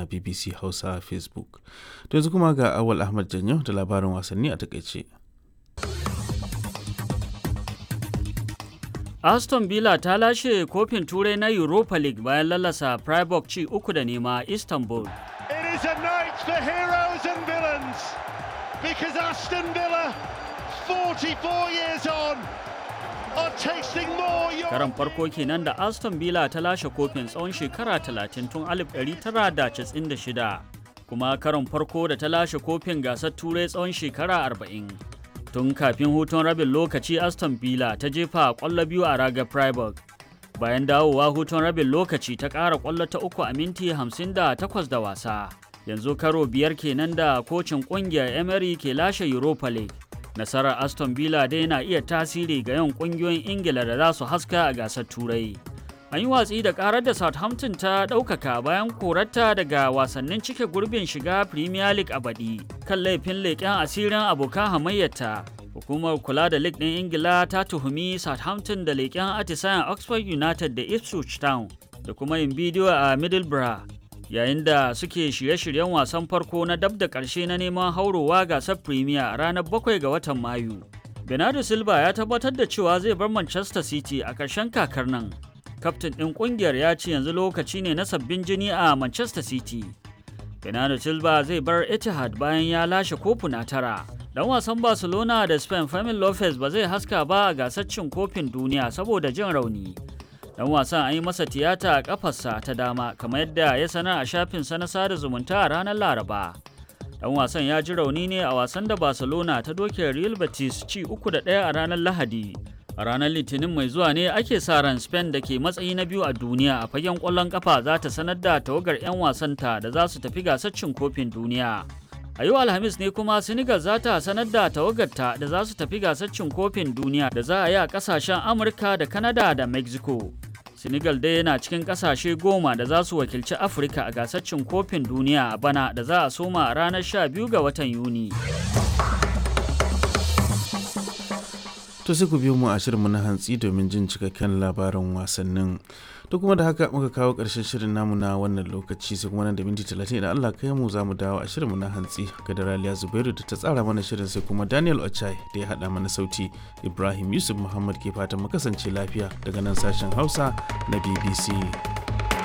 bbc hausa facebook to yanzu kuma ga awal ahmad janyo da labarin wasanni a takaice Aston Villa ta lashe kofin turai na Europa League bayan lalasa Freiburg ci uku da nema Istanbul. It is a night for heroes and villains because Aston Villa, 44 years on, are tasting more. Karan farko kenan da Aston Villa ta lashe kofin tsawon shekara 30 tun 1996 kuma karon farko da ta lashe kofin gasar turai tsawon shekara 40. tun kafin hutun rabin lokaci aston villa ta jefa kwallo biyu a raga freiburg bayan dawowa hutun rabin lokaci ta ƙara kwallo ta uku a minti 58 da wasa yanzu karo biyar kenan da kocin ƙungiyar emery ke lashe europa league nasarar aston villa dai na iya tasiri ga yawan ƙungiyoyin ingila da za su haska a gasar turai an yi watsi da karar da southampton ta ɗaukaka bayan korarta daga wasannin cike gurbin shiga premier league a baɗi kan laifin leƙen asirin abokan hamayyarta hukumar kula da league ɗin ingila ta tuhumi southampton da leƙen atisayen oxford united da ipswich town da kuma yin bidiyo a middlesbrough yayin da suke shirye-shiryen wasan farko na dab da ƙarshe na neman haurowa gasar premier a ranar 7 ga watan mayu bernardo silva ya tabbatar da cewa zai bar manchester city a ƙarshen kakar nan kaftin ɗin ƙungiyar ya ce yanzu lokaci ne na sabbin jini a Manchester City. Bernardo Silva zai bar Etihad bayan ya lashe kofuna tara. Dan wasan Barcelona da Spain Fermin Lopez ba zai haska ba a gasar cin kofin duniya saboda jin rauni. Dan wasan an yi masa tiyata a kafarsa ta dama kamar yadda ya sanar a shafinsa na sada zumunta a ranar Laraba. Dan wasan ya ji rauni ne a wasan da Barcelona ta doke Real Betis ci uku da ɗaya a ranar Lahadi. a ranar litinin mai zuwa ne ake sa ran spain da ke matsayi na biyu a duniya a fagen kwallon kafa za ta sanar da tawagar 'yan wasanta da za su tafi gasar cin kofin duniya a yau alhamis ne kuma senegal za ta sanar da tawagarta da za su tafi gasar cin kofin duniya da za a yi a kasashen amurka da canada da mexico senegal dai yana cikin kasashe goma da za su wakilci afirka a gasar cin kofin duniya a bana da za a soma a ranar 12 ga watan yuni to sai ku biyo mu a shirinmu na hantsi domin jin cikakken labarin wasannin to kuma da haka muka kawo ƙarshen shirin namu na wannan lokaci sai kuma nan da minti talatin idan Allah kai mu za mu dawo a shirinmu na hantsi ga Daraliya Zubairu da ta tsara mana shirin sai kuma Daniel Ochai da ya haɗa mana sauti Ibrahim Yusuf Muhammad ke fatan mu kasance lafiya daga nan sashen Hausa na BBC.